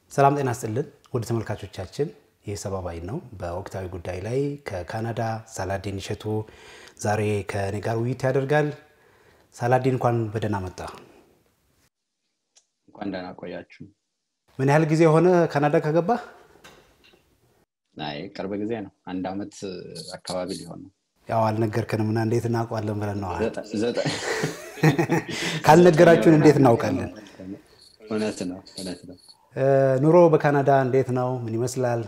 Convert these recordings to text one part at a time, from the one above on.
ሰላም ጤና ስጥልን ወደ ተመልካቾቻችን ይህ ሰባባይ ነው። በወቅታዊ ጉዳይ ላይ ከካናዳ ሳላዲን እሸቱ ዛሬ ከኔ ጋር ውይይት ያደርጋል። ሳላዲን እንኳን በደህና መጣ። እንኳን ደህና ቆያችሁ። ምን ያህል ጊዜ የሆነ ካናዳ ከገባ? አይ ቅርብ ጊዜ ነው። አንድ አመት አካባቢ ሊሆን ነው። ያው አልነገርከንም እና እንዴት እናውቀዋለን ብለን ነው። ዘጠ- ካልነገራችሁን እንዴት እናውቃለን? እውነት ነው፣ እውነት ነው። እ፣ ኑሮ በካናዳ እንዴት ነው? ምን ይመስላል?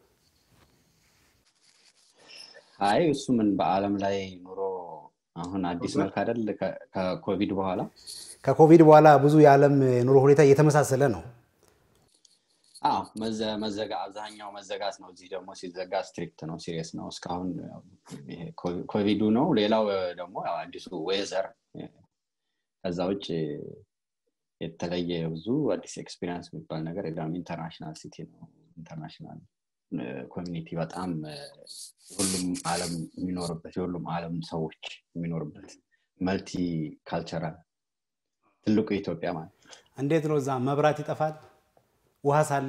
አይ እሱ ምን በአለም ላይ ኑሮ አሁን አዲስ መልክ አይደል? ከ- ከኮቪድ በኋላ ከኮቪድ በኋላ ብዙ የዓለም የኑሮ ሁኔታ እየተመሳሰለ ነው። አዎ መዘ- መዘጋ አብዛኛው መዘጋት ነው። እዚህ ደግሞ ሲዘጋ ስትሪክት ነው፣ ሲሪየስ ነው። እስካሁን ያው ይሄ ኮ- ኮቪዱ ነው። ሌላው ደግሞ ያው አዲሱ ዌዘር ከዛ ውጭ የተለየ ብዙ አዲስ ኤክስፒሪንስ የሚባል ነገር የለም። ኢንተርናሽናል ሲቲ ነው። ኢንተርናሽናል ኮሚኒቲ በጣም እ፣ ሁሉም አለም የሚኖርበት የሁሉም አለም ሰዎች የሚኖርበት መልቲ ካልቸራል ትልቁ ኢትዮጵያ ማለት ነው። እንዴት ነው እዛ መብራት ይጠፋል? ውሃ ሳለ?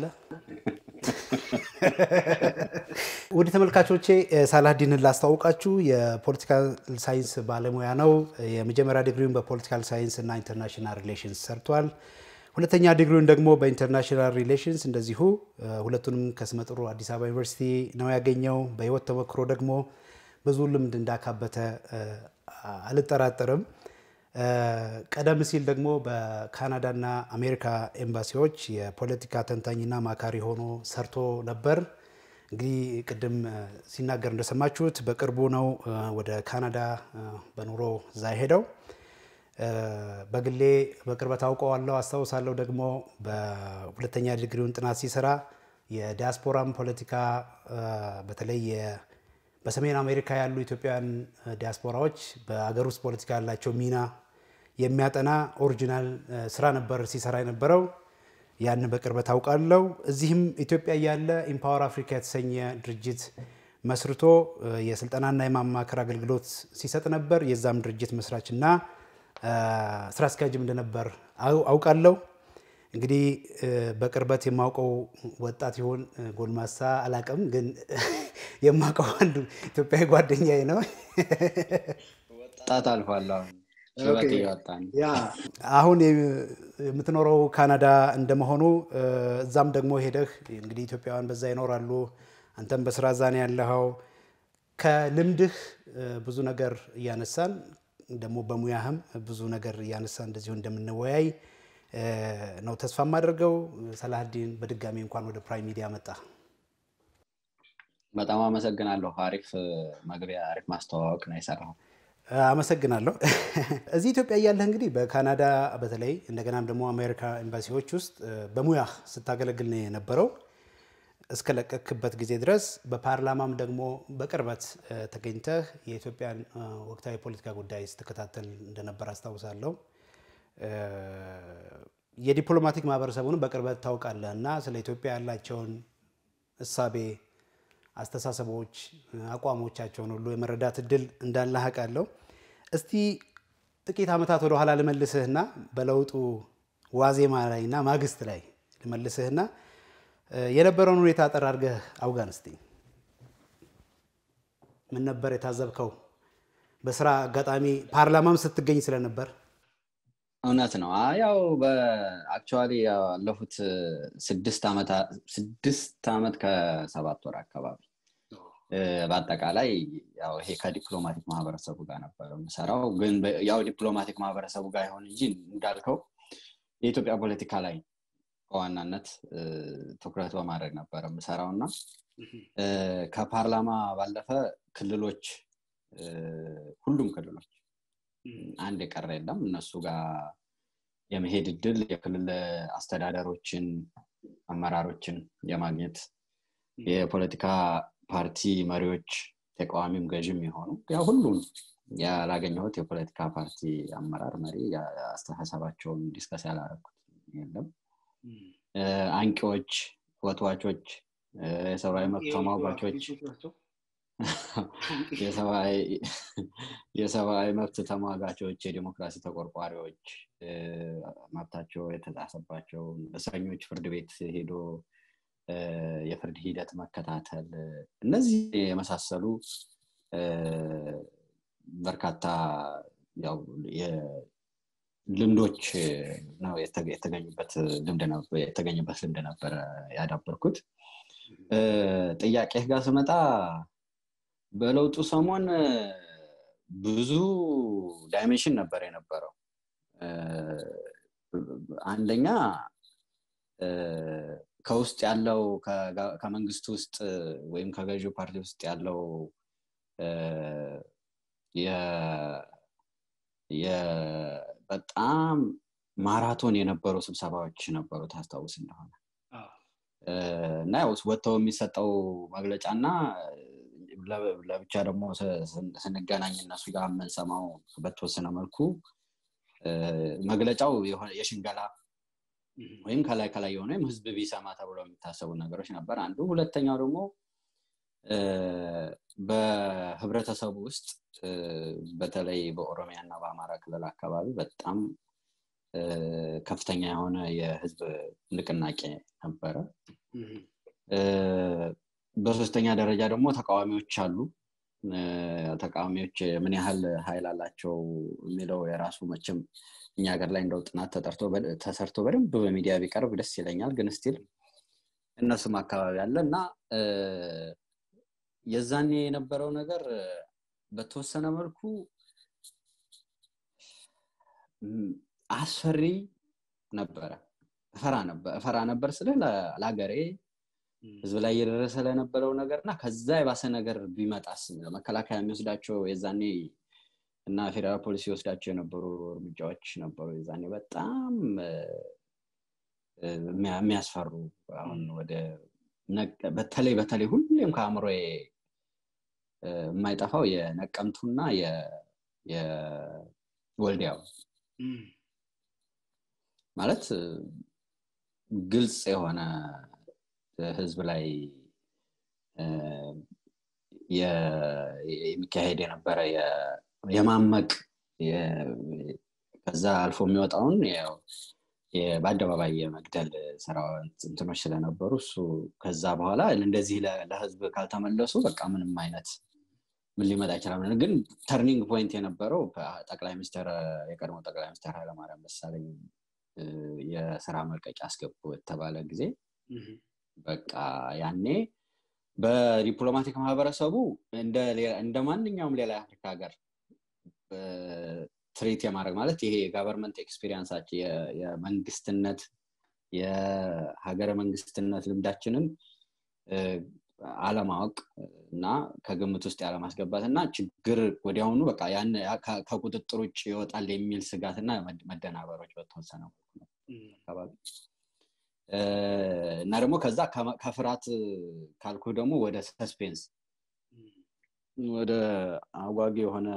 ውድ ተመልካቾቼ እ፣ ሳላዲንን ላስታውቃችሁ የፖለቲካል ሳይንስ ባለሙያ ነው። የመጀመሪያ ዲግሪውን በፖለቲካል ሳይንስ እና ኢንተርናሽናል ሪሌሽንስ ሰርቷል። ሁለተኛ ዲግሪውን ደግሞ በኢንተርናሽናል ሪሌሽንስ እንደዚሁ እ፣ ሁለቱንም ከስመጥሩ አዲስ አበባ ዩኒቨርሲቲ ነው ያገኘው። በህይወት ተሞክሮ ደግሞ ብዙ ልምድ እንዳካበተ እ፣ አልጠራጠርም። እ፣ ቀደም ሲል ደግሞ በካናዳና አሜሪካ ኤምባሲዎች የፖለቲካ ተንታኝና ማካሪ ሆኖ ሰርቶ ነበር። እንግዲህ ቅድም እ፣ ሲናገር እንደሰማችሁት በቅርቡ ነው እ፣ ወደ ካናዳ እ፣ በኑሮ እዛ ሄደው እ፣ በግሌ በቅርበት አውቀዋለሁ፣ አስታውሳለሁ። ደግሞ በሁለተኛ ዲግሪውን ጥናት ሲሰራ የዲያስፖራም ፖለቲካ እ፣ በተለይ የ- በሰሜን አሜሪካ ያሉ ኢትዮጵያውያን እ፣ ዲያስፖራዎች በአገር ውስጥ ፖለቲካ ያላቸው ሚና የሚያጠና ኦሪጂናል እ፣ ስራ ነበር ሲሰራ የነበረው። ያን በቅርበት አውቃለሁ። እዚህም ኢትዮጵያ እያለ ኢምፓወር አፍሪካ የተሰኘ ድርጅት መስርቶ እ፣ የስልጠናና የማማከር አገልግሎት ሲሰጥ ነበር። የዛም ድርጅት መስራችና እ፣ ስራ አስኪያጅም እንደነበር አው- አውቃለሁ። እንግዲህ እ፣ በቅርበት የማውቀው ወጣት ይሆን እ፣ ጎልማሳ አላቅም፣ ግን የማውቀው አንዱ ኢትዮጵያዊ ጓደኛዬ ነው። ወጣት አልፏል። አሁን ሽበት እያወጣ ነው። አሁን የም- የምትኖረው ካናዳ እንደመሆኑ እ፣ እዛም ደግሞ ሄደህ እንግዲህ ኢትዮጵያውያን በዛ ይኖራሉ። አንተም በስራ እዛ ነው ያለኸው። ከልምድህ እ፣ ብዙ ነገር እያነሳን ደግሞ በሙያህም ብዙ ነገር እያነሳን እንደዚሁ እንደምንወያይ እ፣ ነው ተስፋ የማደርገው። ሰላሀዲን በድጋሚ እንኳን ወደ ፕራይም ሚዲያ መጣ። በጣም አመሰግናለሁ። አሪፍ እ፣ መግቢያ፣ አሪፍ ማስተዋወቅ ነው የሰራው። አመሰግናለሁ። እዚህ ኢትዮጵያ እያለህ እንግዲህ በካናዳ በተለይ እንደገናም ደግሞ አሜሪካ ኤምባሲዎች ውስጥ እ፣ በሙያህ ስታገለግል ነው የነበረው እስከ ለቀክበት ጊዜ ድረስ በፓርላማም ደግሞ በቅርበት እ፣ ተገኝተህ የኢትዮጵያን እ፣ ወቅታዊ የፖለቲካ ጉዳይ ስትከታተል እንደነበር አስታውሳለሁ። እ፣ የዲፕሎማቲክ ማህበረሰቡንም በቅርበት ታውቃለህ እና ስለ ኢትዮጵያ ያላቸውን እሳቤ አስተሳሰቦች፣ አቋሞቻቸውን ሁሉ የመረዳት እድል እንዳለህ አውቃለሁ። እስቲ ጥቂት ዓመታት ወደ ኋላ ልመልስህና በለውጡ ዋዜማ ላይ እና ማግስት ላይ ልመልስህና እ፣ የነበረውን ሁኔታ አጠር አድርገህ አውጋን እስቲ። ምን ነበር የታዘብከው? በስራ አጋጣሚ ፓርላማም ስትገኝ ስለነበር እውነት ነው። አ- ያው በአክቹዋሊ ያለፉት እ፣ ስድስት ዓመታ- ስድስት ዓመት ከሰባት ወር አካባቢ እ፣ በአጠቃላይ ያው ይሄ ከዲፕሎማቲክ ማህበረሰቡ ጋር ነበር የምሰራው። ግን በ- ያው ዲፕሎማቲክ ማህበረሰቡ ጋር ይሆን እንጂ እንዳልከው የኢትዮጵያ ፖለቲካ ላይ በዋናነት እ፣ ትኩረት በማድረግ ነበር የምሰራው እና እ፣ ከፓርላማ ባለፈ ክልሎች እ፣ ሁሉም ክልሎች አንድ የቀረ የለም። እነሱ ጋር የመሄድ እድል የክልል አስተዳደሮችን፣ አመራሮችን የማግኘት የፖለቲካ ፓርቲ መሪዎች ተቃዋሚም ገዥም የሆኑ ያ ሁሉም ያላገኘሁት የፖለቲካ ፓርቲ አመራር መሪ አስተሳሰባቸውን ዲስከስ ያላረኩት የለም። እ፣ አንቂዎች፣ ወትዋቾች፣ እ፣ የሰብአዊ መብት ተሟጋቾች የሰብአዊ መብት ተሟጋቾች የዲሞክራሲ ተቆርቋሪዎች መብታቸው የተጣሰባቸው እስረኞች ፍርድ ቤት ሄዶ የፍርድ ሂደት መከታተል እነዚህ የመሳሰሉ በርካታ ልምዶች ነው የተገኙበት የተገኘበት ልምድ ነበረ ያዳበርኩት ጥያቄ ጋር ስመጣ በለውጡ ሰሞን ብዙ ዳይሜንሽን ነበር የነበረው አንደኛ ከውስጥ ያለው ከመንግስት ውስጥ ወይም ከገዢው ፓርቲ ውስጥ ያለው በጣም ማራቶን የነበሩ ስብሰባዎች ነበሩ ታስታውስ እንደሆነ እና ያው ወጥተው የሚሰጠው መግለጫ እና ለብቻ ደግሞ ስንገናኝ እነሱ ጋር የምንሰማው በተወሰነ መልኩ መግለጫው የሽንገላ ወይም ከላይ ከላይ የሆነ ወይም ህዝብ ቢሰማ ተብሎ የሚታሰቡ ነገሮች ነበር አንዱ ሁለተኛው ደግሞ በህብረተሰቡ ውስጥ በተለይ በኦሮሚያ እና በአማራ ክልል አካባቢ በጣም ከፍተኛ የሆነ የህዝብ ንቅናቄ ነበረ በሶስተኛ ደረጃ ደግሞ ተቃዋሚዎች አሉ ተቃዋሚዎች ምን ያህል ሀይል አላቸው የሚለው የራሱ መቼም እኛ ሀገር ላይ እንደው ጥናት ተሰርቶ በደንብ በሚዲያ ቢቀርብ ደስ ይለኛል ግን ስቲል እነሱም አካባቢ አለ እና የዛኔ የነበረው ነገር በተወሰነ መልኩ አስፈሪ ነበረ እፈራ ነበር ስለ ለሀገሬ ህዝብ ላይ እየደረሰ ለነበረው ነገር እና ከዛ የባሰ ነገር ቢመጣስ መከላከያ የሚወስዳቸው የዛኔ እና ፌዴራል ፖሊስ ይወስዳቸው የነበሩ እርምጃዎች ነበሩ የዛኔ በጣም የሚያስፈሩ አሁን ወደ በተለይ በተለይ ሁሌም ከአእምሮ የማይጠፋው የነቀምቱና የወልዲያው ማለት ግልጽ የሆነ ህዝብ ላይ የሚካሄድ የነበረ የማመቅ ከዛ አልፎ የሚወጣውን በአደባባይ የመግደል ስራ እንትኖች ስለነበሩ እሱ ከዛ በኋላ እንደዚህ ለህዝብ ካልተመለሱ በቃ ምንም አይነት ምን ሊመጣ ይችላል ግን ተርኒንግ ፖይንት የነበረው ጠቅላይ ሚኒስትር የቀድሞ ጠቅላይ ሚኒስትር ኃይለማርያም ደሳለኝ የስራ መልቀቂያ አስገቡ የተባለ ጊዜ በቃ ያኔ በዲፕሎማቲክ ማህበረሰቡ እንደ ማንኛውም ሌላ የአፍሪካ ሀገር ትሪት የማድረግ ማለት ይሄ የጋቨርንመንት ኤክስፒሪንሳችን የመንግስትነት የሀገረ መንግስትነት ልምዳችንን አለማወቅ እና ከግምት ውስጥ ያለማስገባት እና ችግር ወዲያውኑ በቃ ያን ከቁጥጥር ውጭ ይወጣል የሚል ስጋት እና መደናበሮች በተወሰነ አካባቢ እና ደግሞ ከዛ ከፍርሃት ካልኩ ደግሞ ወደ ሰስፔንስ ወደ አጓጊ የሆነ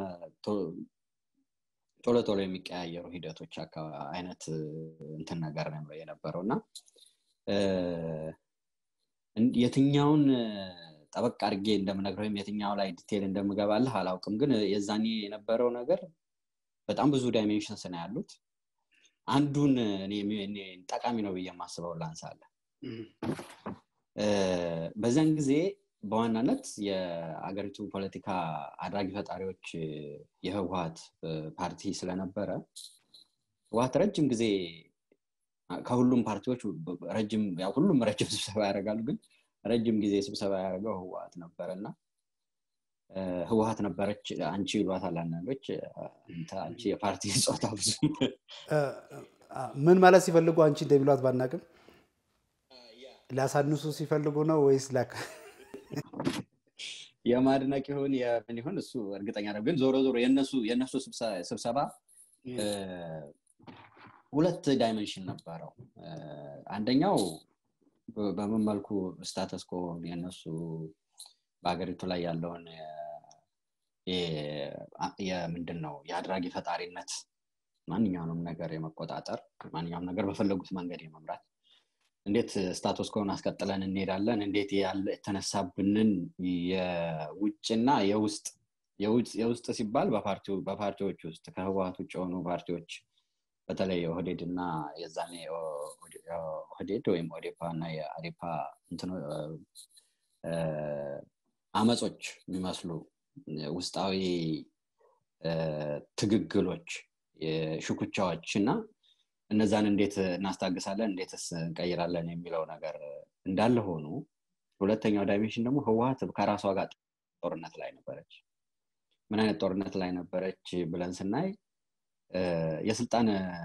ቶሎ ቶሎ የሚቀያየሩ ሂደቶች አይነት እንትን ነገር ነው የነበረው እና የትኛውን ጠበቅ አድርጌ እንደምነግር ወይም የትኛው ላይ ዲቴል እንደምገባልህ አላውቅም ግን የዛኔ የነበረው ነገር በጣም ብዙ ዳይሜንሽንስ ነው ያሉት አንዱን ጠቃሚ ነው ብዬ የማስበው ላንሳለ በዚያን ጊዜ በዋናነት የአገሪቱ ፖለቲካ አድራጊ ፈጣሪዎች የህወሀት ፓርቲ ስለነበረ ህወሀት ረጅም ጊዜ ከሁሉም ፓርቲዎች ረጅም ሁሉም ረጅም ስብሰባ ያደርጋሉ ግን ረጅም ጊዜ ስብሰባ ያደርገው ህወሀት ነበረ እና ህወሀት ነበረች አንቺ ይሏታል አንዳንዶች አንቺ የፓርቲ ጾታ ብዙ ምን ማለት ሲፈልጉ አንቺ እንደሚሏት ባናቅም ሊያሳንሱ ሲፈልጉ ነው ወይስ የማድነቅ ይሁን የምን ይሁን እሱ እርግጠኛ ነው ግን ዞሮ ዞሮ የእነሱ ስብሰባ ሁለት ዳይመንሽን ነበረው አንደኛው በምን መልኩ ስታተስኮ የነሱ በሀገሪቱ ላይ ያለውን የምንድን ነው የአድራጊ ፈጣሪነት ማንኛውንም ነገር የመቆጣጠር ማንኛውም ነገር በፈለጉት መንገድ የመምራት እንዴት ስታቱስ ኮን አስቀጥለን እንሄዳለን እንዴት ያለ የተነሳብንን የውጭና የውስጥ የውስጥ ሲባል በፓርቲዎች ውስጥ ከህወሀት ውጭ የሆኑ ፓርቲዎች በተለይ ኦህዴድ እና የዛኔ ኦህዴድ ወይም ኦዴፓ እና የአዴፓ አመጾች የሚመስሉ ውስጣዊ ትግግሎች ሽኩቻዎች እና እነዛን እንዴት እናስታግሳለን እንዴትስ እንቀይራለን የሚለው ነገር እንዳለ ሆኑ ሁለተኛው ዳይሜንሽን ደግሞ ህወሀት ከራሷ ጋር ጦርነት ላይ ነበረች ምን አይነት ጦርነት ላይ ነበረች ብለን ስናይ የስልጣን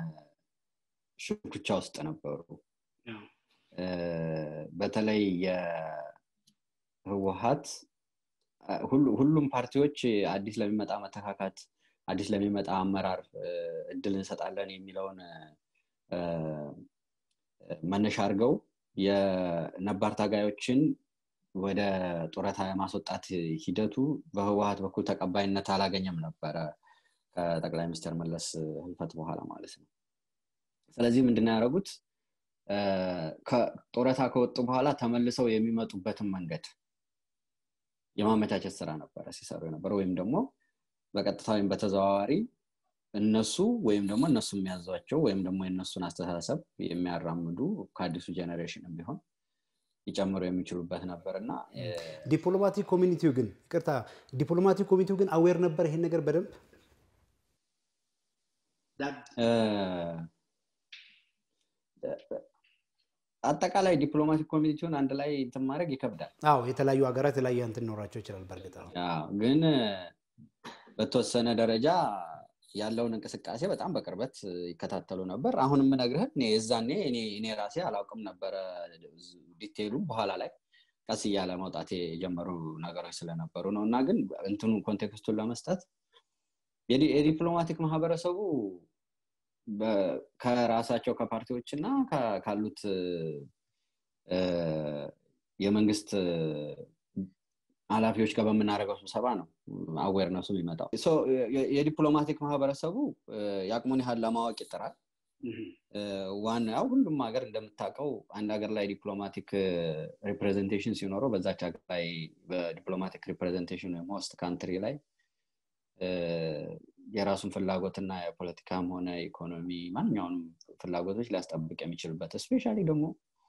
ሽኩቻ ውስጥ ነበሩ በተለይ የህወሀት ሁሉም ፓርቲዎች አዲስ ለሚመጣ መተካካት አዲስ ለሚመጣ አመራር እድል እንሰጣለን የሚለውን መነሻ አድርገው የነባር ታጋዮችን ወደ ጡረታ የማስወጣት ሂደቱ በህወሀት በኩል ተቀባይነት አላገኘም ነበረ ከጠቅላይ ሚኒስትር መለስ ህልፈት በኋላ ማለት ነው ስለዚህ ምንድን ያደረጉት ጡረታ ከወጡ በኋላ ተመልሰው የሚመጡበትን መንገድ የማመቻቸት ስራ ነበረ ሲሰሩ የነበረ ወይም ደግሞ በቀጥታ ወይም በተዘዋዋሪ እነሱ ወይም ደግሞ እነሱ የሚያዟቸው ወይም ደግሞ የእነሱን አስተሳሰብ የሚያራምዱ ከአዲሱ ጀኔሬሽን ቢሆን ሊጨምሩ የሚችሉበት ነበር እና ዲፕሎማቲክ ኮሚኒቲው ግን ይቅርታ ዲፕሎማቲክ ኮሚኒቲው ግን አዌር ነበር ይሄን ነገር በደንብ አጠቃላይ ዲፕሎማቲክ ኮሚኒቲውን አንድ ላይ እንትን ማድረግ ይከብዳል አዎ የተለያዩ ሀገራት የተለያዩ እንትን ኖራቸው ይችላል በእርግጥ ግን በተወሰነ ደረጃ ያለውን እንቅስቃሴ በጣም በቅርበት ይከታተሉ ነበር አሁን የምነግርህን የዛኔ እኔ ራሴ አላውቅም ነበረ ዲቴይሉ በኋላ ላይ ቀስ እያለ መውጣት የጀመሩ ነገሮች ስለነበሩ ነው እና ግን እንትኑ ኮንቴክስቱን ለመስጠት የዲፕሎማቲክ ማህበረሰቡ ከራሳቸው ከፓርቲዎች እና ካሉት የመንግስት ኃላፊዎች ጋር በምናደርገው ስብሰባ ነው አዌርነሱ የሚመጣው የዲፕሎማቲክ ማህበረሰቡ የአቅሙን ያህል ለማወቅ ይጥራል ዋናው ሁሉም ሀገር እንደምታውቀው አንድ ሀገር ላይ ዲፕሎማቲክ ሪፕሬዘንቴሽን ሲኖረው በዛች ሀገር ላይ በዲፕሎማቲክ ሪፕሬዘንቴሽን ወይም ሆስት ካንትሪ ላይ የራሱን ፍላጎትና የፖለቲካም ሆነ ኢኮኖሚ ማንኛውንም ፍላጎቶች ሊያስጠብቅ የሚችልበት እስፔሻሊ ደግሞ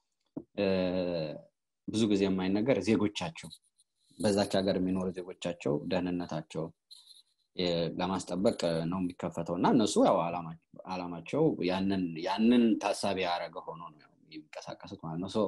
ብዙ ጊዜ የማይነገር ዜጎቻቸው በዛች ሀገር የሚኖሩ ዜጎቻቸው ደህንነታቸው ለማስጠበቅ ነው የሚከፈተው እና እነሱ ያው አላማቸው ያንን ታሳቢ ያደረገ ሆኖ ነው የሚንቀሳቀሱት ማለት ነው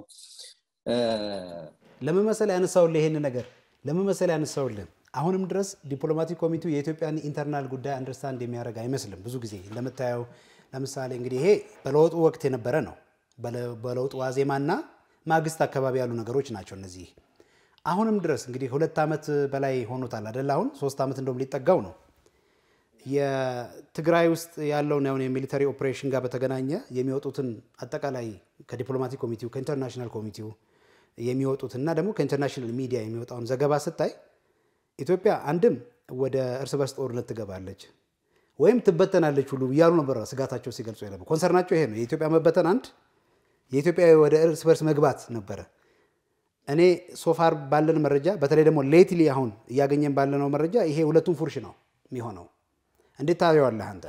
ለመመሰል ያነሳውልህ ይሄን ነገር ለመመሰል ያነሳውልህ አሁንም ድረስ ዲፕሎማቲክ ኮሚቴው የኢትዮጵያን ኢንተርናል ጉዳይ አንደርስታንድ የሚያደርግ አይመስልም ብዙ ጊዜ እንደምታየው ለምሳሌ እንግዲህ ይሄ በለውጡ ወቅት የነበረ ነው በለውጡ ዋዜማና ማግስት አካባቢ ያሉ ነገሮች ናቸው እነዚህ አሁንም ድረስ እንግዲህ ሁለት ዓመት በላይ ሆኖታል አደለ አሁን ሶስት ዓመት እንደውም ሊጠጋው ነው የትግራይ ውስጥ ያለውን ያሁን የሚሊተሪ ኦፕሬሽን ጋር በተገናኘ የሚወጡትን አጠቃላይ ከዲፕሎማቲክ ኮሚቴው ከኢንተርናሽናል ኮሚቴው የሚወጡት እና ደግሞ ከኢንተርናሽናል ሚዲያ የሚወጣውን ዘገባ ስታይ ኢትዮጵያ አንድም ወደ እርስ በርስ ጦርነት ትገባለች ወይም ትበተናለች ሁሉ እያሉ ነበር ስጋታቸው ሲገልጹ የነበ ኮንሰርናቸው ይሄ ነው የኢትዮጵያ መበተን አንድ የኢትዮጵያ ወደ እርስ በርስ መግባት ነበረ እኔ ሶፋር ባለን መረጃ በተለይ ደግሞ ሌትሊ አሁን እያገኘን ባለነው መረጃ ይሄ ሁለቱም ፉርሽ ነው የሚሆነው እንዴት ታየዋለህ አንተ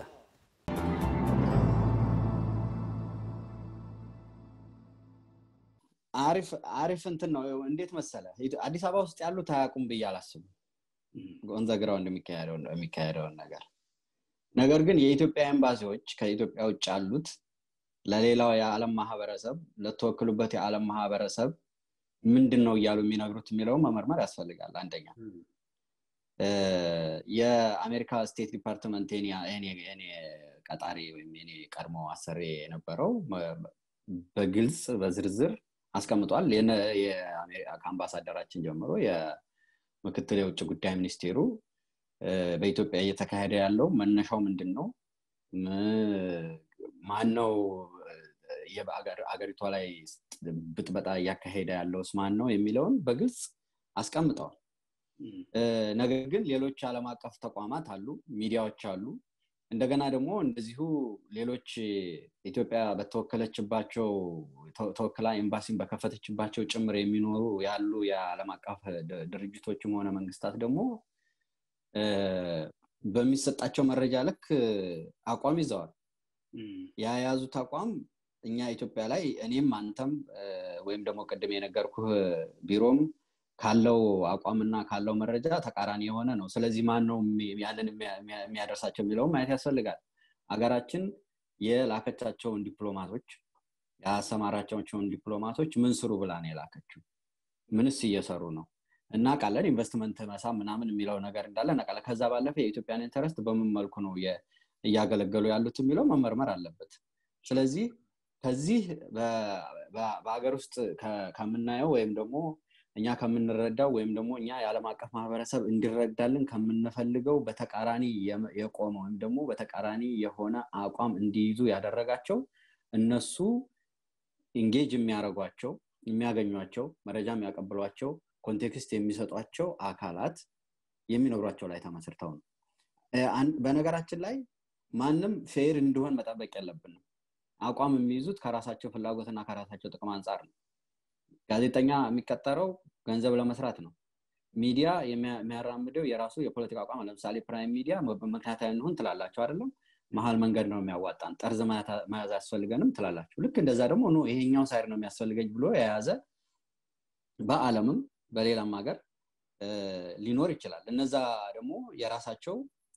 አሪፍ እንትን ነው እንዴት መሰለ አዲስ አበባ ውስጥ ያሉት አያውቁም ብዬ አላስብም ወንዘግራው የሚካሄደውን ነገር ነገር ግን የኢትዮጵያ ኤምባሲዎች ከኢትዮጵያ ውጭ ያሉት ለሌላው የዓለም ማህበረሰብ ለተወክሉበት የዓለም ማህበረሰብ ምንድን ነው እያሉ የሚነግሩት የሚለውን መመርመር ያስፈልጋል አንደኛ የአሜሪካ ስቴት ዲፓርትመንት ኔ ቀጣሪ ወይም ኔ ቀድሞ አሰሬ የነበረው በግልጽ በዝርዝር አስቀምጧል ከአምባሳደራችን ጀምሮ የምክትል የውጭ ጉዳይ ሚኒስቴሩ በኢትዮጵያ እየተካሄደ ያለው መነሻው ምንድን ነው ማን ነው አገሪቷ ላይ ብጥበጣ እያካሄደ ያለውስ ማን ነው የሚለውን በግልጽ አስቀምጠዋል ነገር ግን ሌሎች ዓለም አቀፍ ተቋማት አሉ ሚዲያዎች አሉ እንደገና ደግሞ እንደዚሁ ሌሎች ኢትዮጵያ በተወከለችባቸው ተወክላ ኤምባሲን በከፈተችባቸው ጭምር የሚኖሩ ያሉ የዓለም አቀፍ ድርጅቶችም ሆነ መንግስታት ደግሞ በሚሰጣቸው መረጃ ልክ አቋም ይዘዋል። የያዙት አቋም እኛ ኢትዮጵያ ላይ እኔም አንተም ወይም ደግሞ ቅድም የነገርኩህ ቢሮም ካለው አቋምና ካለው መረጃ ተቃራኒ የሆነ ነው። ስለዚህ ማን ነው ያንን የሚያደርሳቸው የሚለውም ማየት ያስፈልጋል። ሀገራችን የላከቻቸውን ዲፕሎማቶች ያሰማራቻቸውን ዲፕሎማቶች ምን ስሩ ብላ ነው የላከችው? ምንስ እየሰሩ ነው? እናውቃለን። ኢንቨስትመንት መሳብ ምናምን የሚለው ነገር እንዳለ እናውቃለን። ከዛ ባለፈ የኢትዮጵያን ኢንተረስት በምን መልኩ ነው እያገለገሉ ያሉት የሚለው መመርመር አለበት። ስለዚህ ከዚህ በሀገር ውስጥ ከምናየው ወይም ደግሞ እኛ ከምንረዳው ወይም ደግሞ እኛ የዓለም አቀፍ ማህበረሰብ እንዲረዳልን ከምንፈልገው በተቃራኒ የቆመ ወይም ደግሞ በተቃራኒ የሆነ አቋም እንዲይዙ ያደረጋቸው እነሱ ኢንጌጅ የሚያደርጓቸው የሚያገኟቸው መረጃ የሚያቀብሏቸው ኮንቴክስት የሚሰጧቸው አካላት የሚኖሯቸው ላይ ተመስርተው ነው። በነገራችን ላይ ማንም ፌር እንዲሆን መጠበቅ የለብንም። አቋም የሚይዙት ከራሳቸው ፍላጎትና ከራሳቸው ጥቅም አንጻር ነው። ጋዜጠኛ የሚቀጠረው ገንዘብ ለመስራት ነው። ሚዲያ የሚያራምደው የራሱ የፖለቲካ አቋም ለምሳሌ ፕራይም ሚዲያ ምክንያታዊ እንሁን ትላላቸው አይደለም መሀል መንገድ ነው የሚያዋጣን ጠርዝ መያዝ አያስፈልገንም ትላላችሁ ልክ እንደዛ ደግሞ ኖ ይሄኛው ሳይድ ነው የሚያስፈልገኝ ብሎ የያዘ በአለምም በሌላም ሀገር ሊኖር ይችላል እነዛ ደግሞ የራሳቸው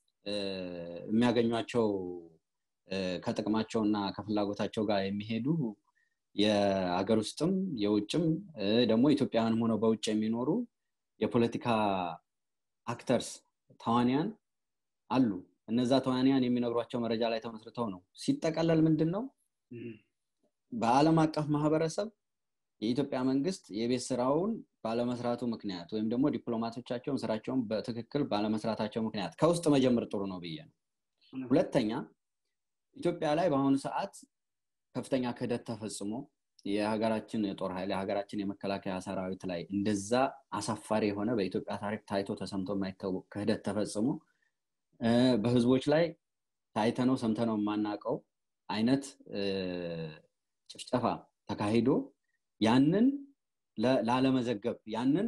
የሚያገኟቸው ከጥቅማቸው እና ከፍላጎታቸው ጋር የሚሄዱ የሀገር ውስጥም የውጭም ደግሞ ኢትዮጵያውያንም ሆነው በውጭ የሚኖሩ የፖለቲካ አክተርስ ተዋንያን አሉ እነዛ ተዋንያን የሚነግሯቸው መረጃ ላይ ተመስርተው ነው ሲጠቀለል ምንድን ነው በአለም አቀፍ ማህበረሰብ የኢትዮጵያ መንግስት የቤት ስራውን ባለመስራቱ ምክንያት ወይም ደግሞ ዲፕሎማቶቻቸውን ስራቸውን በትክክል ባለመስራታቸው ምክንያት ከውስጥ መጀመር ጥሩ ነው ብዬ ነው ሁለተኛ ኢትዮጵያ ላይ በአሁኑ ሰዓት ከፍተኛ ክህደት ተፈጽሞ የሀገራችን የጦር ኃይል የሀገራችን የመከላከያ ሰራዊት ላይ እንደዛ አሳፋሪ የሆነ በኢትዮጵያ ታሪክ ታይቶ ተሰምቶ የማይታወቅ ክህደት ተፈጽሞ በህዝቦች ላይ ታይተነው ሰምተነው የማናውቀው አይነት ጭፍጨፋ ተካሂዶ ያንን ላለመዘገብ ያንን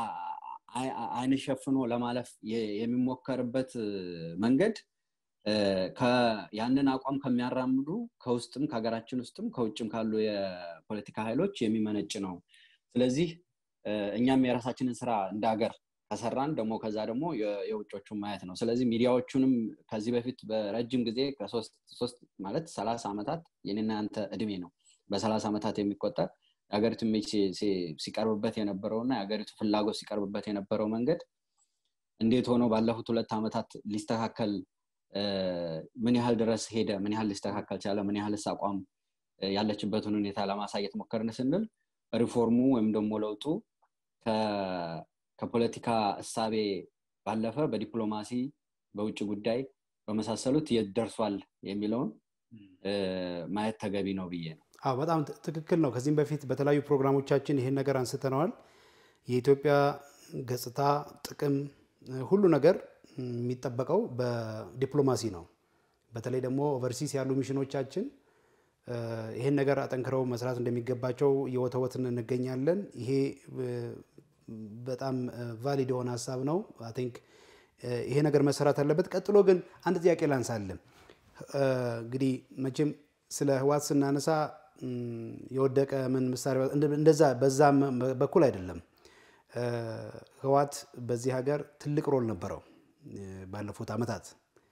አይን ሸፍኖ ለማለፍ የሚሞከርበት መንገድ ያንን አቋም ከሚያራምዱ ከውስጥም ከሀገራችን ውስጥም ከውጭም ካሉ የፖለቲካ ኃይሎች የሚመነጭ ነው ስለዚህ እኛም የራሳችንን ስራ እንደ ሀገር ከሰራን ደግሞ ከዛ ደግሞ የውጮቹን ማየት ነው ስለዚህ ሚዲያዎቹንም ከዚህ በፊት በረጅም ጊዜ ከሶስት ማለት ሰላሳ ዓመታት የኔና ያንተ እድሜ ነው በሰላሳ ዓመታት የሚቆጠር የሀገሪቱ ሜጅ ሲቀርብበት የነበረውና የሀገሪቱ ፍላጎት ሲቀርብበት የነበረው መንገድ እንዴት ሆኖ ባለፉት ሁለት ዓመታት ሊስተካከል ምን ያህል ድረስ ሄደ ምን ያህል ሊስተካከል ቻለ ምን ያህልስ አቋም ያለችበትን ሁኔታ ለማሳየት ሞከርን ስንል ሪፎርሙ ወይም ደግሞ ለውጡ ከፖለቲካ እሳቤ ባለፈ በዲፕሎማሲ በውጭ ጉዳይ በመሳሰሉት የት ደርሷል የሚለውን ማየት ተገቢ ነው ብዬ ነው አዎ በጣም ትክክል ነው ከዚህም በፊት በተለያዩ ፕሮግራሞቻችን ይህን ነገር አንስተነዋል የኢትዮጵያ ገጽታ ጥቅም ሁሉ ነገር የሚጠበቀው በዲፕሎማሲ ነው በተለይ ደግሞ ኦቨርሲስ ያሉ ሚሽኖቻችን ይሄን ነገር አጠንክረው መስራት እንደሚገባቸው እየወተወትን እንገኛለን ይሄ በጣም ቫሊድ የሆነ ሀሳብ ነው ቲንክ ይሄ ነገር መሰራት አለበት ቀጥሎ ግን አንድ ጥያቄ ላንሳለን እንግዲህ መቼም ስለ ህዋት ስናነሳ የወደቀ ምን ምሳሌ እንደዛ በዛ በኩል አይደለም ህዋት በዚህ ሀገር ትልቅ ሮል ነበረው ባለፉት ዓመታት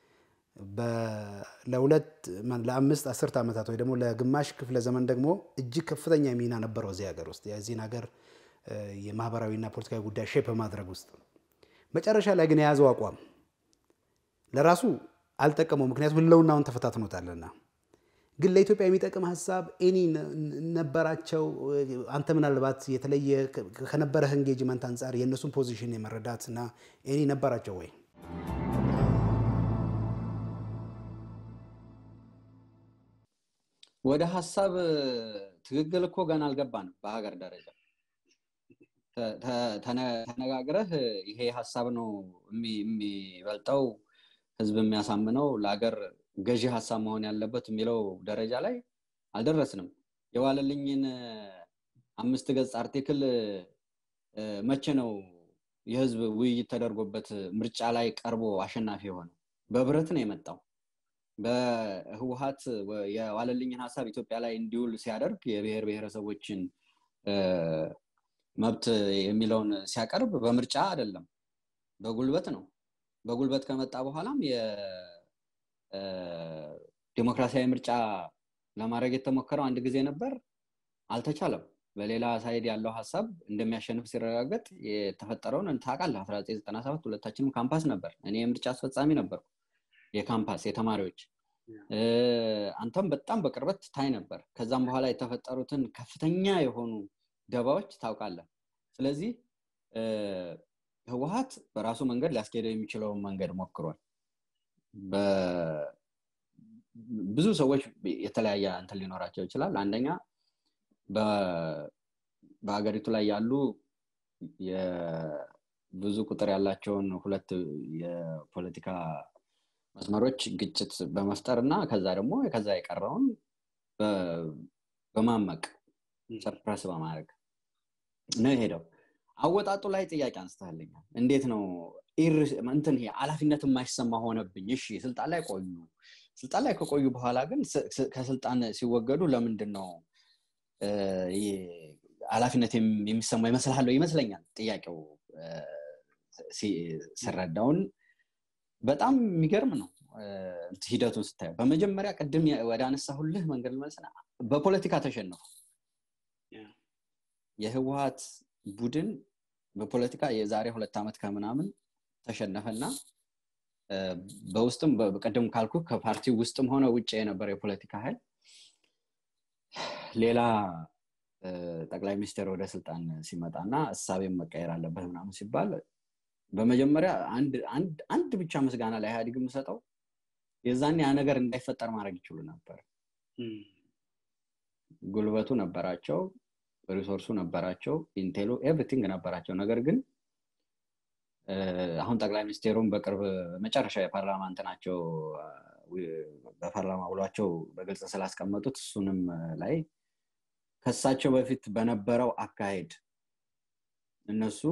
ለሁለት ለአምስት አስርት ዓመታት ወይ ደግሞ ለግማሽ ክፍለ ዘመን ደግሞ እጅግ ከፍተኛ ሚና ነበረው እዚህ ሀገር ውስጥ የዚህን ሀገር የማህበራዊና ፖለቲካዊ ጉዳይ ሼፕ በማድረግ ውስጥ መጨረሻ ላይ ግን የያዘው አቋም ለራሱ አልጠቀመው ምክንያቱም ህልውናውን ተፈታትኖታልና ግን ለኢትዮጵያ የሚጠቅም ሀሳብ ኤኒ ነበራቸው አንተ ምናልባት የተለየ ከነበረህ ኤንጌጅመንት አንጻር የእነሱን ፖዚሽን የመረዳት እና ኤኒ ነበራቸው ወይ ወደ ሀሳብ ትግግል እኮ ገና አልገባንም በሀገር ደረጃ ተነጋግረህ ይሄ ሀሳብ ነው የሚበልጠው ህዝብ የሚያሳምነው ለሀገር ገዢ ሀሳብ መሆን ያለበት የሚለው ደረጃ ላይ አልደረስንም የዋለልኝን አምስት ገጽ አርቲክል መቼ ነው የህዝብ ውይይት ተደርጎበት ምርጫ ላይ ቀርቦ አሸናፊ የሆነው በብረት ነው የመጣው በህወሀት የዋለልኝን ሀሳብ ኢትዮጵያ ላይ እንዲውል ሲያደርግ የብሔር ብሔረሰቦችን መብት የሚለውን ሲያቀርብ በምርጫ አይደለም በጉልበት ነው በጉልበት ከመጣ በኋላም የዲሞክራሲያዊ ምርጫ ለማድረግ የተሞከረው አንድ ጊዜ ነበር አልተቻለም በሌላ ሳይድ ያለው ሀሳብ እንደሚያሸንፍ ሲረጋገጥ የተፈጠረውን ታውቃለህ 1997 ሁለታችንም ካምፓስ ነበር እኔ የምርጫ አስፈጻሚ ነበርኩ የካምፓስ የተማሪዎች አንተም በጣም በቅርበት ታይ ነበር ከዛም በኋላ የተፈጠሩትን ከፍተኛ የሆኑ ደባዎች ታውቃለህ ስለዚህ ህወሀት በራሱ መንገድ ሊያስኬደው የሚችለውን መንገድ ሞክሯል ብዙ ሰዎች የተለያየ እንትን ሊኖራቸው ይችላል አንደኛ በሀገሪቱ ላይ ያሉ ብዙ ቁጥር ያላቸውን ሁለት የፖለቲካ መስመሮች ግጭት በመፍጠር እና ከዛ ደግሞ ከዛ የቀረውን በማመቅ ሰፕረስ በማድረግ ነው የሄደው አወጣጡ ላይ ጥያቄ አንስተልኛል እንዴት ነው እንትን ኃላፊነት የማይሰማ ሆነብኝ እሺ ስልጣን ላይ ቆዩ ስልጣን ላይ ከቆዩ በኋላ ግን ከስልጣን ሲወገዱ ለምንድን ነው ኃላፊነት የሚሰማ ይመስልሃለሁ ይመስለኛል ጥያቄው ስረዳውን በጣም የሚገርም ነው ሂደቱን ስታየው በመጀመሪያ ቅድም ወደ አነሳሁልህ መንገድ ልመልስና በፖለቲካ ተሸነፉ የህወሀት ቡድን በፖለቲካ የዛሬ ሁለት ዓመት ከምናምን ተሸነፈና በውስጥም ቅድም ካልኩ ከፓርቲ ውስጥም ሆነ ውጭ የነበረ የፖለቲካ ኃይል ሌላ ጠቅላይ ሚኒስትር ወደ ስልጣን ሲመጣ እና እሳቤም መቀየር አለበት ምናምን ሲባል በመጀመሪያ አንድ ብቻ ምስጋና ለኢህአዲግ የምሰጠው የዛን ያ ነገር እንዳይፈጠር ማድረግ ይችሉ ነበር ጉልበቱ ነበራቸው ሪሶርሱ ነበራቸው ኢንቴሉ ኤቭሪቲንግ ነበራቸው ነገር ግን አሁን ጠቅላይ ሚኒስቴሩም በቅርብ መጨረሻ የፓርላማ እንትናቸው በፓርላማ ውሏቸው በግልጽ ስላስቀመጡት እሱንም ላይ ከሳቸው በፊት በነበረው አካሄድ እነሱ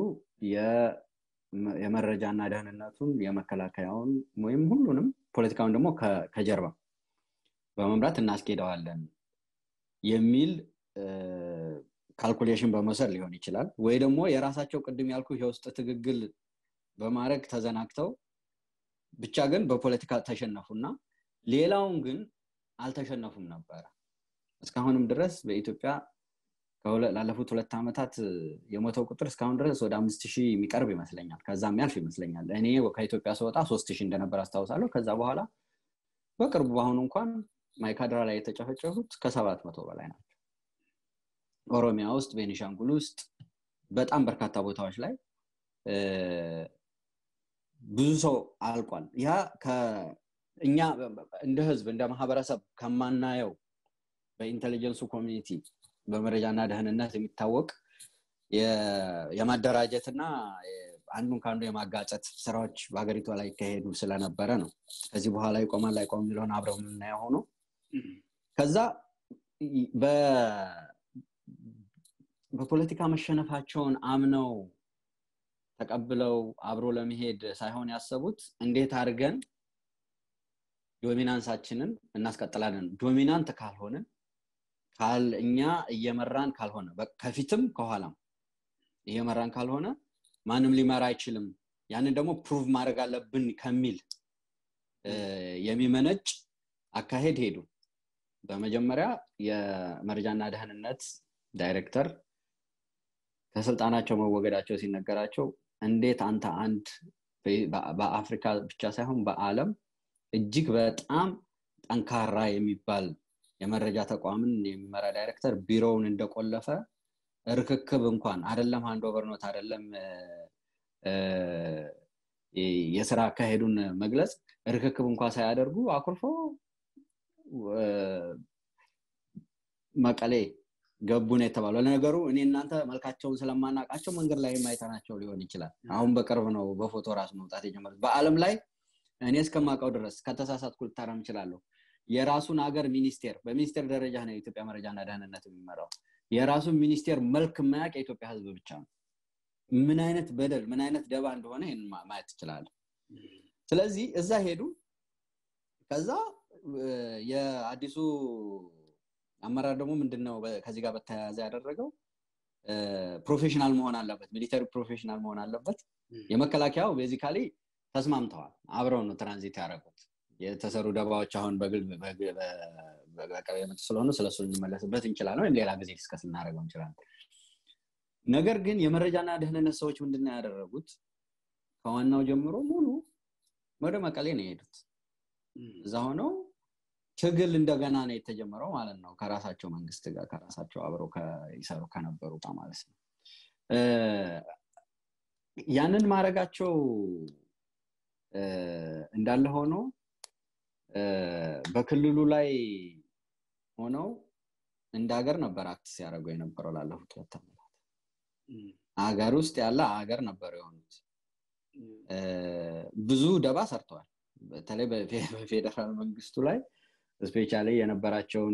የመረጃና ደህንነቱን የመከላከያውን ወይም ሁሉንም ፖለቲካውን ደግሞ ከጀርባ በመምራት እናስኬደዋለን የሚል ካልኩሌሽን በመውሰድ ሊሆን ይችላል ወይ ደግሞ የራሳቸው ቅድም ያልኩ የውስጥ ትግግል በማድረግ ተዘናግተው ብቻ ግን በፖለቲካ ተሸነፉና ሌላውን ግን አልተሸነፉም ነበረ እስካሁንም ድረስ በኢትዮጵያ ላለፉት ሁለት ዓመታት የሞተው ቁጥር እስካሁን ድረስ ወደ አምስት ሺህ የሚቀርብ ይመስለኛል ከዛ የሚያልፍ ይመስለኛል እኔ ከኢትዮጵያ ስወጣ ሶስት ሺህ እንደነበር አስታውሳለሁ ከዛ በኋላ በቅርቡ በአሁኑ እንኳን ማይካድራ ላይ የተጨፈጨፉት ከሰባት መቶ በላይ ናቸው ኦሮሚያ ውስጥ ቤኒሻንጉል ውስጥ በጣም በርካታ ቦታዎች ላይ ብዙ ሰው አልቋል ያ እኛ እንደ ህዝብ እንደ ማህበረሰብ ከማናየው በኢንቴሊጀንሱ ኮሚኒቲ በመረጃና ደህንነት የሚታወቅ የማደራጀትና አንዱን ከአንዱ የማጋጨት ስራዎች በሀገሪቷ ላይ ይካሄዱ ስለነበረ ነው ከዚህ በኋላ ይቆማል ላይቆም የሚለውን አብረው የምናየው ሆኖ ከዛ በፖለቲካ መሸነፋቸውን አምነው ተቀብለው አብሮ ለመሄድ ሳይሆን ያሰቡት እንዴት አድርገን ዶሚናንሳችንን እናስቀጥላለን ዶሚናንት ካልሆንን እኛ እየመራን ካልሆነ ከፊትም ከኋላም እየመራን ካልሆነ ማንም ሊመራ አይችልም ያንን ደግሞ ፕሩቭ ማድረግ አለብን ከሚል የሚመነጭ አካሄድ ሄዱ በመጀመሪያ የመረጃና ደህንነት ዳይሬክተር ከስልጣናቸው መወገዳቸው ሲነገራቸው እንዴት አንተ አንድ በአፍሪካ ብቻ ሳይሆን በአለም እጅግ በጣም ጠንካራ የሚባል የመረጃ ተቋምን የሚመራ ዳይሬክተር ቢሮውን እንደቆለፈ ርክክብ እንኳን አደለም አንድ ኦቨርኖት አደለም የስራ አካሄዱን መግለጽ ርክክብ እንኳን ሳያደርጉ አኩርፎ መቀሌ ገቡ ነው የተባለው ለነገሩ እኔ እናንተ መልካቸውን ስለማናቃቸው መንገድ ላይ ማይተናቸው ሊሆን ይችላል አሁን በቅርብ ነው በፎቶ ራሱ መውጣት የጀመሩት በአለም ላይ እኔ እስከማውቀው ድረስ ከተሳሳትኩ ልታረም እችላለሁ። የራሱን ሀገር ሚኒስቴር በሚኒስቴር ደረጃ ነው የኢትዮጵያ መረጃና ደህንነት የሚመራው። የራሱን ሚኒስቴር መልክ የማያውቅ የኢትዮጵያ ህዝብ ብቻ ነው። ምን አይነት በደል ምን አይነት ደባ እንደሆነ ይህን ማየት ትችላለህ። ስለዚህ እዛ ሄዱ። ከዛ የአዲሱ አመራር ደግሞ ምንድነው ከዚህ ጋር በተያያዘ ያደረገው ፕሮፌሽናል መሆን አለበት፣ ሚሊተሪ ፕሮፌሽናል መሆን አለበት። የመከላከያው ቤዚካሊ ተስማምተዋል። አብረው ነው ትራንዚት ያደረጉት። የተሰሩ ደባዎች አሁን በቅርብ የመጡ ስለሆኑ ስለሱ ልንመለስበት እንችላለን፣ ወይም ሌላ ጊዜ ዲስከስ እናደርገው እንችላለን። ነገር ግን የመረጃና ደህንነት ሰዎች ምንድነው ያደረጉት? ከዋናው ጀምሮ ሙሉ ወደ መቀሌ ነው የሄዱት። እዛ ሆነው ትግል እንደገና ነው የተጀመረው ማለት ነው። ከራሳቸው መንግስት ጋር ከራሳቸው አብረው ይሰሩ ከነበሩ ጋር ማለት ነው። ያንን ማድረጋቸው እንዳለ ሆኖ በክልሉ ላይ ሆነው እንደ ሀገር ነበር አክት ሲያደርጉ የነበረው ላለፉት ሁለት ዓመታት ሀገር ውስጥ ያለ ሀገር ነበር የሆኑት። ብዙ ደባ ሰርተዋል። በተለይ በፌዴራል መንግስቱ ላይ ስፔሻሊ የነበራቸውን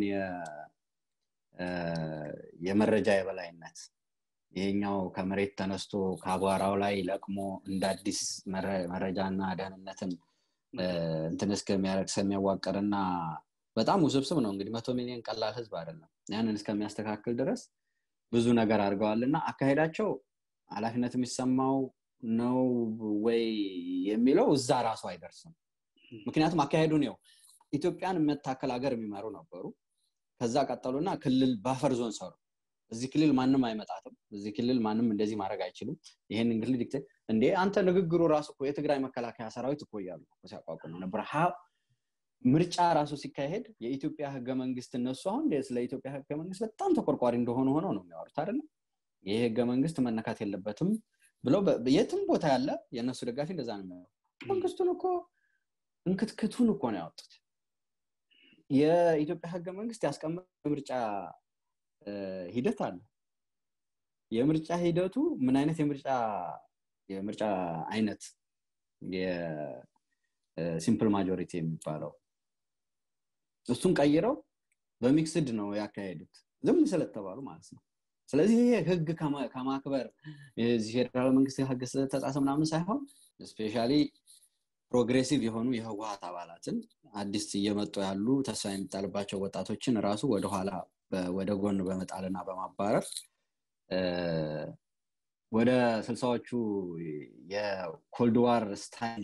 የመረጃ የበላይነት ይሄኛው ከመሬት ተነስቶ ከአቧራው ላይ ለቅሞ እንደ አዲስ መረጃና ደህንነትን እንትን እስከሚያደርግ እስከሚያዋቅርና በጣም ውስብስብ ነው እንግዲህ መቶ ሚሊዮን ቀላል ህዝብ አይደለም ያንን እስከሚያስተካክል ድረስ ብዙ ነገር አድርገዋል እና አካሄዳቸው ኃላፊነት የሚሰማው ነው ወይ የሚለው እዛ ራሱ አይደርስም ምክንያቱም አካሄዱን ው ኢትዮጵያን የምታከል ሀገር የሚመሩ ነበሩ ከዛ ቀጠሉና ክልል ባፈር ዞን ሰሩ እዚህ ክልል ማንም አይመጣትም እዚህ ክልል ማንም እንደዚህ ማድረግ አይችሉም ይሄንን ክልል ዲክቴ እንዴ አንተ ንግግሩ ራሱ እኮ የትግራይ መከላከያ ሰራዊት እኮ እያሉ ሲያቋቁሙ ነበር ምርጫ ራሱ ሲካሄድ የኢትዮጵያ ህገ መንግስት እነሱ አሁን ስለ ኢትዮጵያ ህገ መንግስት በጣም ተቆርቋሪ እንደሆነ ሆነው ነው የሚያወሩት አይደለም ይህ ህገ መንግስት መነካት የለበትም ብለው የትም ቦታ ያለ የእነሱ ደጋፊ እንደዛ ነው የሚያወሩ መንግስቱን እኮ እንክትክቱን እኮ ነው ያወጡት የኢትዮጵያ ህገ መንግስት ያስቀመጠ የምርጫ ሂደት አለ የምርጫ ሂደቱ ምን አይነት የምርጫ የምርጫ አይነት የሲምፕል ማጆሪቲ የሚባለው እሱን ቀይረው በሚክስድ ነው ያካሄዱት ዝም ስለተባሉ ማለት ነው ስለዚህ ይሄ ህግ ከማክበር ፌዴራል መንግስት ህግ ስለተጻሰ ምናምን ሳይሆን ስፔሻሊ ፕሮግሬሲቭ የሆኑ የህወሀት አባላትን አዲስ እየመጡ ያሉ ተስፋ የሚጣልባቸው ወጣቶችን ራሱ ወደኋላ ወደ ጎን በመጣልና በማባረር ወደ ስልሳዎቹ የኮልድ ዋር ስታይል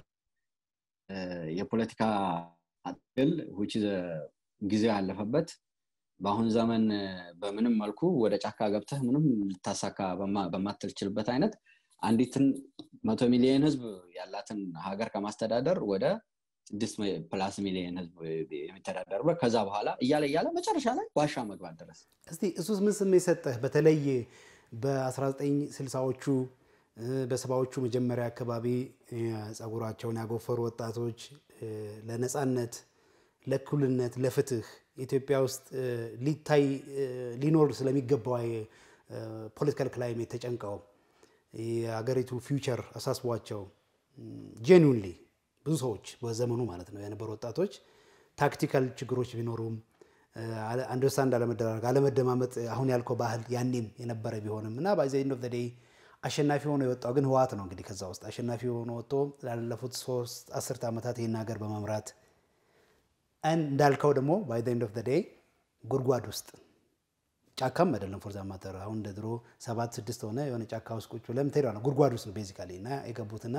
የፖለቲካ ትግል ውጭ ጊዜው ያለፈበት በአሁን ዘመን በምንም መልኩ ወደ ጫካ ገብተህ ምንም ልታሳካ በማትችልበት አይነት አንዲትን መቶ ሚሊዮን ህዝብ ያላትን ሀገር ከማስተዳደር ወደ ስድስት ፕላስ ሚሊዮን ህዝብ የሚተዳደርበት ከዛ በኋላ እያለ እያለ መጨረሻ ላይ ዋሻ መግባት ድረስ እስቲ እሱስ ምን ስሜት ሰጠህ በተለይ በ1960ዎቹ በሰባዎቹ መጀመሪያ አካባቢ ጸጉራቸውን ያጎፈሩ ወጣቶች ለነፃነት ለእኩልነት ለፍትህ ኢትዮጵያ ውስጥ ሊታይ ሊኖር ስለሚገባው ፖለቲካል ክላይሜት ተጨንቀው የሀገሪቱ ፊውቸር አሳስቧቸው ጄኒውንሊ ብዙ ሰዎች በዘመኑ ማለት ነው የነበሩ ወጣቶች ታክቲካል ችግሮች ቢኖሩም አንደርስታንድ አለመደራረግ አለመደማመጥ አሁን ያልከው ባህል ያኔም የነበረ ቢሆንም እና ባዚ ኤንድ ኦፍ ዴይ አሸናፊ ሆኖ የወጣው ግን ህወሓት ነው እንግዲህ ከዛ ውስጥ አሸናፊ ሆኖ ወጥቶ ላለፉት ሶስት አስርት ዓመታት ይህን ሀገር በመምራት እንዳልከው ደግሞ ባይ ኤንድ ኦፍ ዴይ ጉድጓድ ውስጥ ጫካም አይደለም ፎርዛ ማተር አሁን እንደ ድሮ ሰባት ስድስት ሆነ የሆነ ጫካ ውስጥ ቁጭ ብለህ የምትሄደው ነው ጉድጓድ ውስጥ ነው ቤዚካሊ እና የገቡትና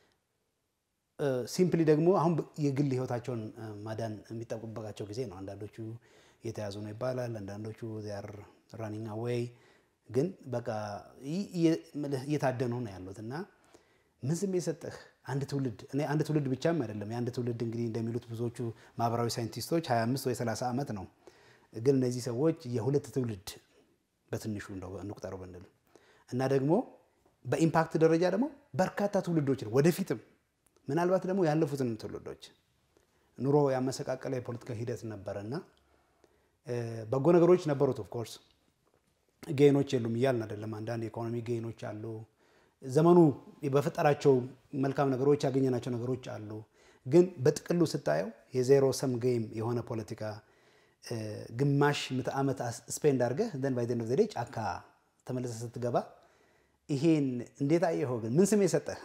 ሲምፕሊ ደግሞ አሁን የግል ህይወታቸውን ማዳን የሚጠቁበቃቸው ጊዜ ነው አንዳንዶቹ የተያዙ ነው ይባላል አንዳንዶቹ ር ራኒንግ አዌይ ግን በቃ እየታደኑ ነው ያሉት እና ምን ስሜት ሰጠህ አንድ ትውልድ እኔ አንድ ትውልድ ብቻም አይደለም የአንድ ትውልድ እንግዲህ እንደሚሉት ብዙዎቹ ማህበራዊ ሳይንቲስቶች 25 ወይ 30 ዓመት ነው ግን እነዚህ ሰዎች የሁለት ትውልድ በትንሹ እንቁጠረው ብንል እና ደግሞ በኢምፓክት ደረጃ ደግሞ በርካታ ትውልዶች ነው ወደፊትም ምናልባት ደግሞ ያለፉትን ትውልዶች ኑሮ ያመሰቃቀለ የፖለቲካ ሂደት ነበረ እና በጎ ነገሮች ነበሩት ኦፍኮርስ ጌኖች የሉም እያልን አይደለም አንዳንድ የኢኮኖሚ ጌኖች አሉ ዘመኑ በፈጠራቸው መልካም ነገሮች ያገኘናቸው ነገሮች አሉ ግን በጥቅሉ ስታየው የዜሮ ሰም ጌም የሆነ ፖለቲካ ግማሽ ምዕተ ዓመት ስፔንድ አድርገህ ዘን ባይ ዘ ዴይ ጫካ ተመልሰህ ስትገባ ይሄን እንዴት አየኸው? ግን ምን ስም የሰጠህ?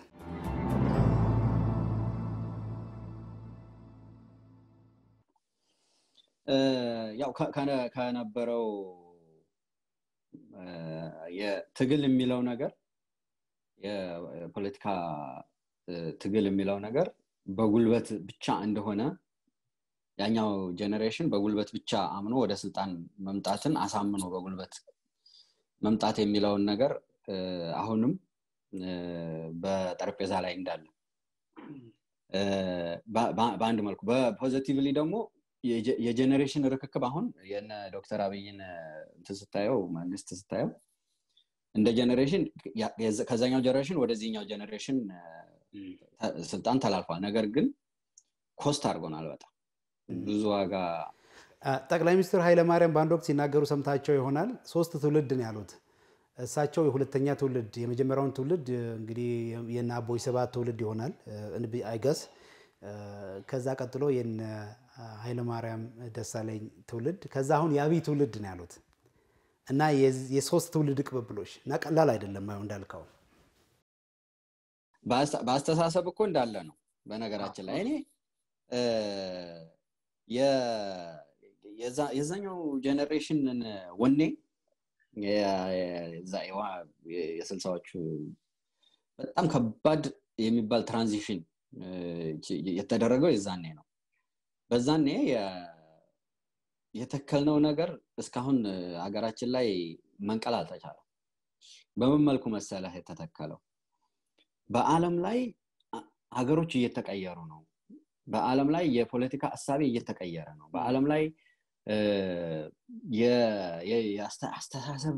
ያው ከነበረው የትግል የሚለው ነገር የፖለቲካ ትግል የሚለው ነገር በጉልበት ብቻ እንደሆነ ያኛው ጀኔሬሽን በጉልበት ብቻ አምኖ ወደ ስልጣን መምጣትን አሳምኖ በጉልበት መምጣት የሚለውን ነገር አሁንም በጠረጴዛ ላይ እንዳለ በአንድ መልኩ በፖዘቲቭሊ ደግሞ የጀኔሬሽን ርክክብ አሁን የነ ዶክተር አብይን እንትን ስታየው መንግስት ስታየው እንደ ጀኔሬሽን ከዛኛው ጀኔሬሽን ወደዚህኛው ጀኔሬሽን ስልጣን ተላልፏል ነገር ግን ኮስት አድርጎናል በጣም ብዙ ዋጋ ጠቅላይ ሚኒስትር ኃይለማርያም በአንድ ወቅት ሲናገሩ ሰምታቸው ይሆናል ሶስት ትውልድ ነው ያሉት እሳቸው የሁለተኛ ትውልድ የመጀመሪያውን ትውልድ እንግዲህ የነ አቦይ ሰባት ትውልድ ይሆናል አይገስ ከዛ ቀጥሎ የነ ኃይለማርያም ደሳለኝ ትውልድ ከዛ አሁን የአብይ ትውልድ ነው ያሉት እና የሶስት ትውልድ ቅብብሎች እና ቀላል አይደለም እንዳልከው በአስተሳሰብ እኮ እንዳለ ነው በነገራችን ላይ እኔ የዛኛው ጀኔሬሽንን ወኔ የስልሳዎቹ በጣም ከባድ የሚባል ትራንዚሽን የተደረገው የዛኔ ነው በዛኔ የተከልነው ነገር እስካሁን ሀገራችን ላይ መንቀል አልተቻለም በምን መልኩ መሰለህ የተተከለው በአለም ላይ ሀገሮች እየተቀየሩ ነው በአለም ላይ የፖለቲካ እሳቤ እየተቀየረ ነው በአለም ላይ የአስተሳሰብ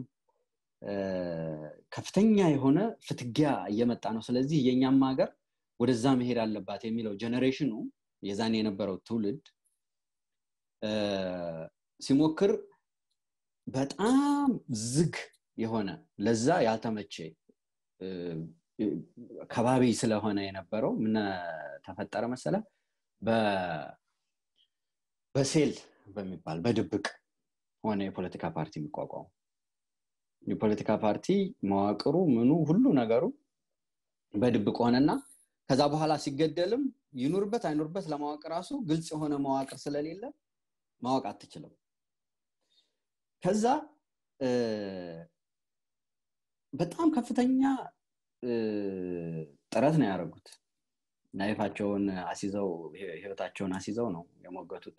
ከፍተኛ የሆነ ፍትጊያ እየመጣ ነው ስለዚህ የእኛም ሀገር ወደዛ መሄድ አለባት የሚለው ጀኔሬሽኑ የዛን የነበረው ትውልድ ሲሞክር በጣም ዝግ የሆነ ለዛ ያልተመቼ ከባቢ ስለሆነ የነበረው ምን ተፈጠረ መሰለ በሴል በሚባል በድብቅ ሆነ የፖለቲካ ፓርቲ የሚቋቋሙ የፖለቲካ ፓርቲ መዋቅሩ ምኑ ሁሉ ነገሩ በድብቅ ሆነና ከዛ በኋላ ሲገደልም ይኑርበት አይኑርበት ለማወቅ ራሱ ግልጽ የሆነ መዋቅር ስለሌለ ማወቅ አትችልም ከዛ በጣም ከፍተኛ ጥረት ነው ያደረጉት ናይፋቸውን አሲዘው ህይወታቸውን አሲዘው ነው የሞገቱት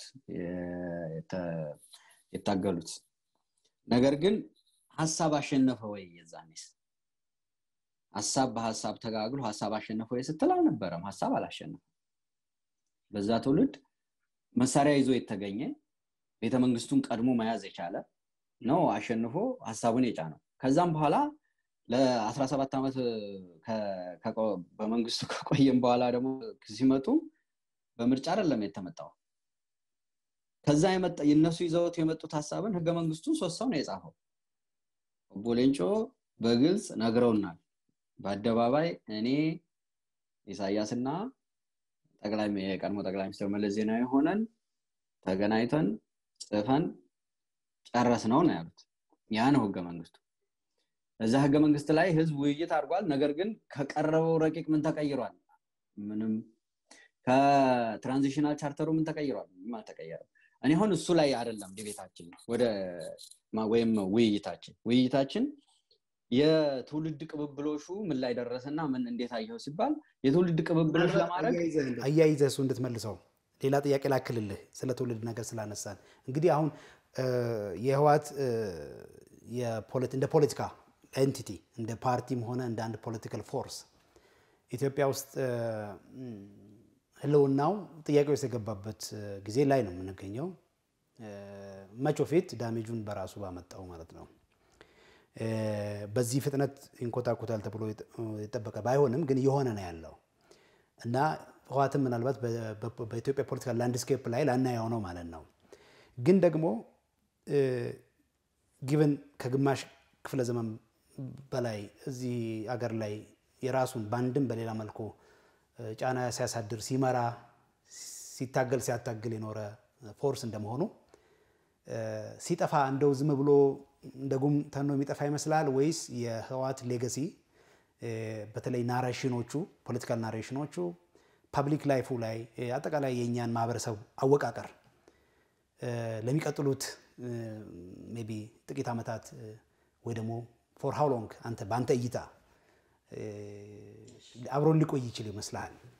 የታገሉት ነገር ግን ሀሳብ አሸነፈ ወይ የዛኔስ ሀሳብ በሀሳብ ተጋግሎ ሀሳብ አሸነፈ ወይ ስትል አልነበረም ሀሳብ አላሸነፈም በዛ ትውልድ መሳሪያ ይዞ የተገኘ ቤተመንግስቱን ቀድሞ መያዝ የቻለ ነው አሸንፎ ሀሳቡን የጫ ነው ከዛም በኋላ ለ17 ዓመት በመንግስቱ ከቆየም በኋላ ደግሞ ሲመጡ በምርጫ አይደለም የተመጣው ከዛ የነሱ ይዘውት የመጡት ሀሳብን ህገ መንግስቱን ሶስት ሰው ነው የጻፈው ኦቦ ሌንጮ በግልጽ ነግረውናል በአደባባይ እኔ ኢሳያስና የቀድሞ ጠቅላይ ሚኒስትር መለስ ዜናዊ ሆነን ተገናኝተን ጽፈን ጨረስ ነው ነው ያሉት ያ ነው ህገ መንግስቱ እዛ ህገ መንግስት ላይ ህዝብ ውይይት አድርጓል ነገር ግን ከቀረበው ረቂቅ ምን ተቀይሯል ምንም ከትራንዚሽናል ቻርተሩ ምን ተቀይሯል ምንም አልተቀየረም እኔ አሁን እሱ ላይ አይደለም ዲቤታችን ወደ ወይም ውይይታችን ውይይታችን የትውልድ ቅብብሎሹ ምን ላይ ደረሰና ምን እንዴት አየው ሲባል የትውልድ ቅብብሎች ለማድረግ አያይዘህ እሱ እንድትመልሰው ሌላ ጥያቄ ላክልልህ ስለ ትውልድ ነገር ስላነሳን እንግዲህ አሁን የህዋት እንደ ፖለቲካ ኤንቲቲ እንደ ፓርቲም ሆነ እንደ አንድ ፖለቲካል ፎርስ ኢትዮጵያ ውስጥ ህልውናው ጥያቄ ውስጥ የገባበት ጊዜ ላይ ነው የምንገኘው መቾ ፊት ዳሜጁን በራሱ ባመጣው ማለት ነው በዚህ ፍጥነት ይንኮታኮታል ተብሎ የጠበቀ ባይሆንም ግን እየሆነ ነው ያለው እና ህዋትም ምናልባት በኢትዮጵያ ፖለቲካል ላንድስኬፕ ላይ ላናየው ነው ማለት ነው ግን ደግሞ ጊቨን ከግማሽ ክፍለ ዘመን በላይ እዚህ አገር ላይ የራሱን በአንድም በሌላ መልኩ ጫና ሲያሳድር ሲመራ ሲታገል ሲያታግል የኖረ ፎርስ እንደመሆኑ ሲጠፋ እንደው ዝም ብሎ እንደ ጉም ተኖ የሚጠፋ ይመስላል ወይስ የህወሓት ሌገሲ በተለይ ናሬሽኖቹ ፖለቲካል ናሬሽኖቹ ፐብሊክ ላይፉ ላይ አጠቃላይ የእኛን ማህበረሰብ አወቃቀር ለሚቀጥሉት ሜይ ቢ ጥቂት ዓመታት ወይ ደግሞ ፎር ሃው ሎንግ አንተ በአንተ እይታ አብሮን ሊቆይ ይችል ይመስልሃል?